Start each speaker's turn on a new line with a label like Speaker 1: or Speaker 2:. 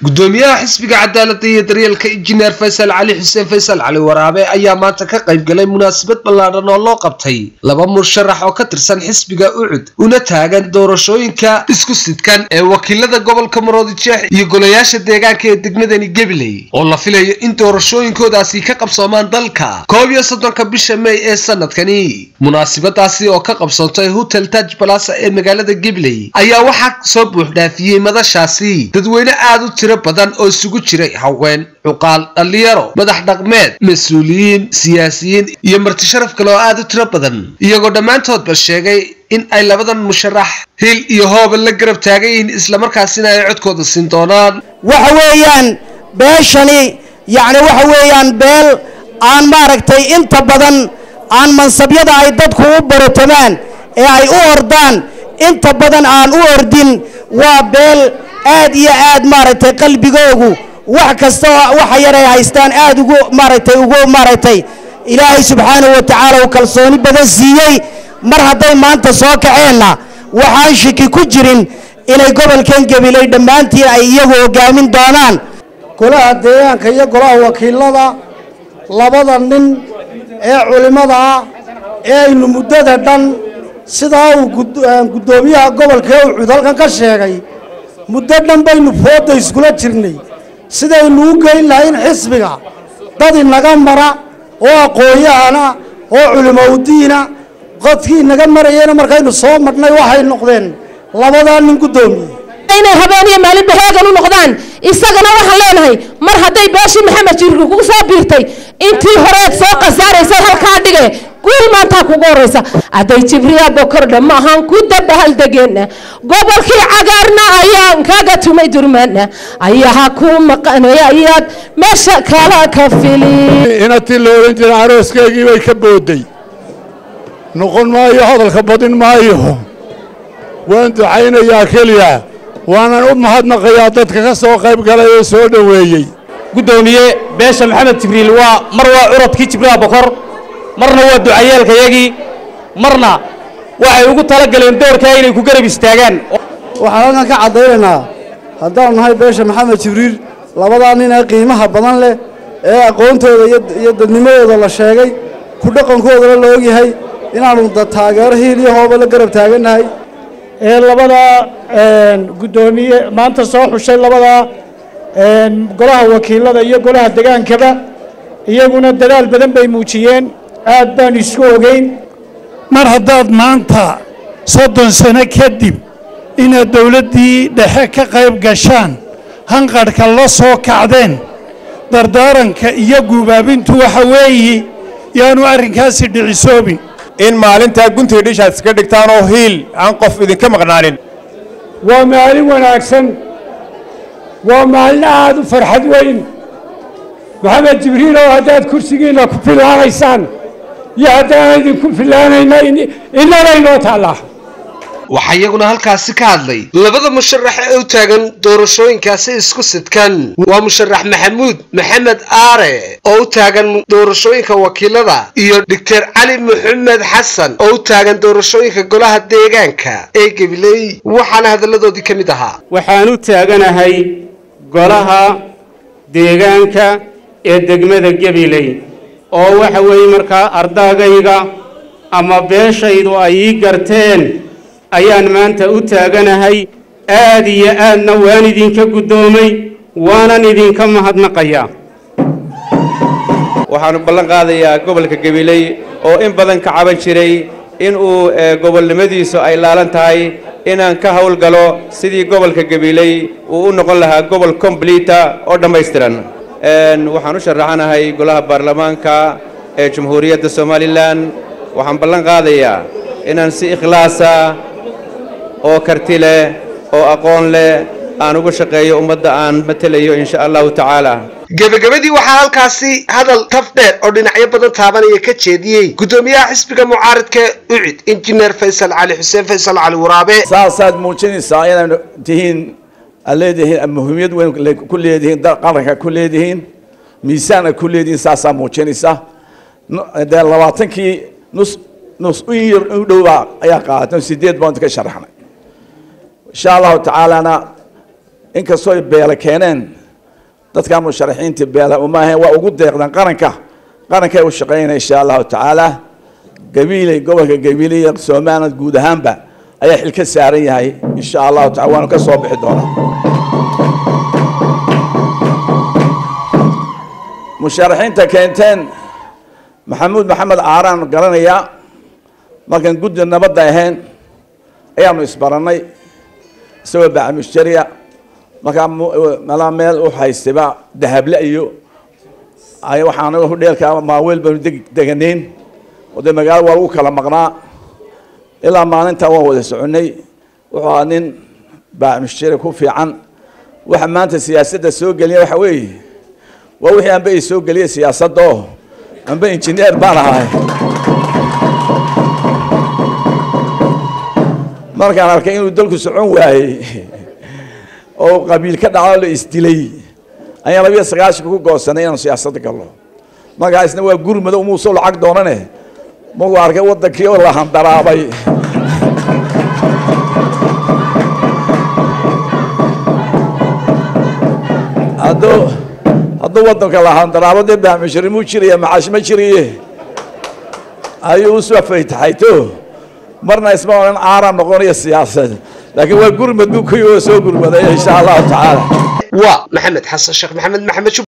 Speaker 1: gudoomiyaha xisbiga cadaaladda iyo daryeelka injineer faysal cali xuseen faysal cali waraabe ayaa maanta ka qayb galay munaasabad ballaadhan oo loo qabtay laba musharax oo ka tirsan xisbiga ucud una taagan doorashooyinka isku sidkan ee wakiilada gobolka maroodijeex iyo golayaasha deegaanka ee degmadani gabiley oo la filayo in doorashooyinkoodaasi ka qabsoomaan dalka koob iyo soddonka bisha mey ee sanadkani munaasabadaasi oo ka qabsoontay hotel taj balasa ee magaalada gabiley ayaa waxaa soo buuxdhaafiyey madashaasi dadweyne aada u tiro badan oo isugu jiray haween cuqaal dhallinyaro madax dhaqmeed mas-uuliyiin siyaasiyiin iyo marti sharaf kale oo aada u tiro badan iyagoo dhammaantoodba sheegay in ay labadan musharax hil iyo hooba la garab taagan yihiin islamarkaasina ay codkooda siin doonaan
Speaker 2: waxa weeyaan beeshani yacni waxa weeyaan beel aan maaragtay inta badan aan mansabyada ay dadku u barotamaan ee ay u ordaan inta badan aan u ordin waa beel aad iyo aad maaragtay qalbigoogu wax kasta waxa yar ay haystaan aad ugu maaragtay ugu maaragtay ilaahay subxaanahu wa tacaala uu kalsooni badan siiyey mar hadday maanta soo kaceenna waxaan shiki ku jirin inay gobolkan gabiley dhammaantiin ay iyagu hogaamin doonaan
Speaker 3: golaha deegaanka iyo golaha wakiilada labada nin ee culimmada ah ee aynu muddada dhan sidaa uu guddoomiyaha gobolka ucud halkan ka sheegay muddo dhan baynu fooda iskula jirnay sidaynu u geyn lahayn xisbiga dad inaga mara oo aqoon-yahana oo culimowdiina qodkii inaga marayena markaynu soo marhnay waxay noqdeen labadaa nin guddoomiye
Speaker 4: inay habeen iyo maalinba heegan u noqdaan isagana waxaan leenahay mar hadday beeshii maxamed jiirka kugu soo biirtay intii horeed soo khasaaraysay halkaa dhige guul maantaa kugu horeysa hadday jibriya bokordha maahan ku dabahaldegeena gobolkii cagaarna ayaan kaga tumay durmaana ayaha ku maqanaya ayaad meesha kala ka fili
Speaker 5: inatii la odhan jira arooskaygii bay ka booday noqon maayo hadalka badin maayo waan ducaynayaa keliya waanan u mahadnaqayaa dadka ka soo qayb galay oo soo dhoweeyey
Speaker 6: guddoomiye beesha maxamed jibriil waa mar waa curadkii jibriil bokor marna waa ducayeelkayagii marna waxay ugu tala galeen doorkaa inay ku garab istaagaan
Speaker 3: waxaan halkan ka caddaynaynaa haddaanu nahay beesha maxamed jibriil labadaa nin ee qiimaha badan leh ee aqoontooda iyo dadnimadooda la sheegay ku dhaqankoodana la ogyahay inaannu da taageero hiil iyo hooba la garab taagannahay
Speaker 7: ee labadaa guddoomiye maanta soo xushay labadaa golaha wakiilada iyo golaha degaankaba iyaguna dadaal badan bay muujiyeen aad baan isku ogeyn
Speaker 5: mar haddaad maanta soddon sano kadib inaad dowladdii dhexe ka qayb gashaan hanqadhka la soo kacdeen dardaaranka iyo guubaabintu waxa weeye yaanu arrinkaasi dhicisoobin
Speaker 8: in maalintaa guntiga dhishaad iska dhigtaan oo hiil aan qof idinka maqnaanin
Speaker 7: waa maalin wanaagsan waa maalin aad u farxad weyn maxamed jibriil oo haddaad kursigiinna ku filaanaysaan iyo haddaan idinku filaanayna innanaynoo taallaa
Speaker 1: waxaa iyaguna halkaasi ka hadlay labada musharax ee u taagan doorashooyinkaasi isku sidkan waa musharax maxamuud maxamed aare oo u taagan doorashooyinka wakiilada iyo doctor cali maxamed xasan oo u taagan doorashooyinka golaha deegaanka ee gabiley waxaana hadalladoodii ka mid ahaa
Speaker 9: waxaan u taaganahay golaha deegaanka ee degmada gabiley oo waxa weeye markaa ardaagayga ama beeshaydu ay ii garteen ayaan maanta u taaganahay aad iyo aadna waan idinka guddoomay waanan idinka mahadnaqayaa
Speaker 10: waxaanu ballan qaadayaa gobolka gabiley oo in badan ka caban jiray in uu gobolnimadiisu ay laalan tahay inaan ka howlgalo sidii gobolka gabiley uu u noqon lahaa gobol kombliita oo dhammaystiran waxaan u sharaxanahay golaha baarlamaanka ee jamhuuriyadda somalilan waxaan ballan qaadayaa inaan si ikhlaasa oo karti leh oo aqoon leh aan uga shaqeeyo ummadda aan matelayo insha allahu tacaala
Speaker 1: gebagabadii waxaa halkaasi hadal taf dheer oo dhinacyo badan taabanaya ka jeediyey guddoomiyaha xisbiga mucaaridka ucid injineer faysal cali xuseen faysal cali waraabe
Speaker 11: saasaad muujinaysaa inaad tihiin aad leedihiin muhiimiyad weyn ku leedihiin qaranka ku leedihiin miisaan aad ku leedihiin saasaa muujinaysa dee labaatankii nus nus in yar u dhowbaa ayaa qaadatan sideed baan ka sharaxnay insha allahu tacaalana inkastoo ay beela keeneen dadka musharaxiinta beela uma ahayn waa ugu deeqdeen qaranka qarankay u shaqeynaya insha allahu tacaala gabiiley gobolka gabiiley iyo somaliland guud ahaanba ayaa xil ka saaran yahay insha allahu tacala waanu ka soo bixi doonaa musharaxiinta keenteen maxamuud maxamed caaraan garanayaa markaan guddi nabadda ahayn ayaanu isbarannay isagoo bacmushtariya markaa malaa meel u haystayba dahable iyo ay waxaan hudheelka maaweel baanu deg deganayn oo dee magaalo waa lagu kala maqnaa ilaa maalintaa waan wada soconnay wuxuu ahaa nin bacmushtari ku fiican waxa maanta siyaasadda soo geliya waxa weeye waa wixii anba i soo geliyay siyaasadda oo anba injineer baan ahay markaan arkay inuu dalku socon waayey oo qabiil ka dhaco la isdilay ayaan labiyo sagaashan ku goosanay inaanu siyaasadda galno markaasna waa gurmado umuusoo lacag doonane markuu arkay waddankii oo la handaraabay hadduu hadduu waddanka la handaraabo dee baamushari muu jiraya macaash ma jiraye ayuu usoo faytaxayto marna isma odhan caaraan noqonaya siyaasad laakiin waa gurmad buu ku soo gurmadaya insha allahu tacaala
Speaker 1: waa maxamed xasan sheekh maxamed maxamed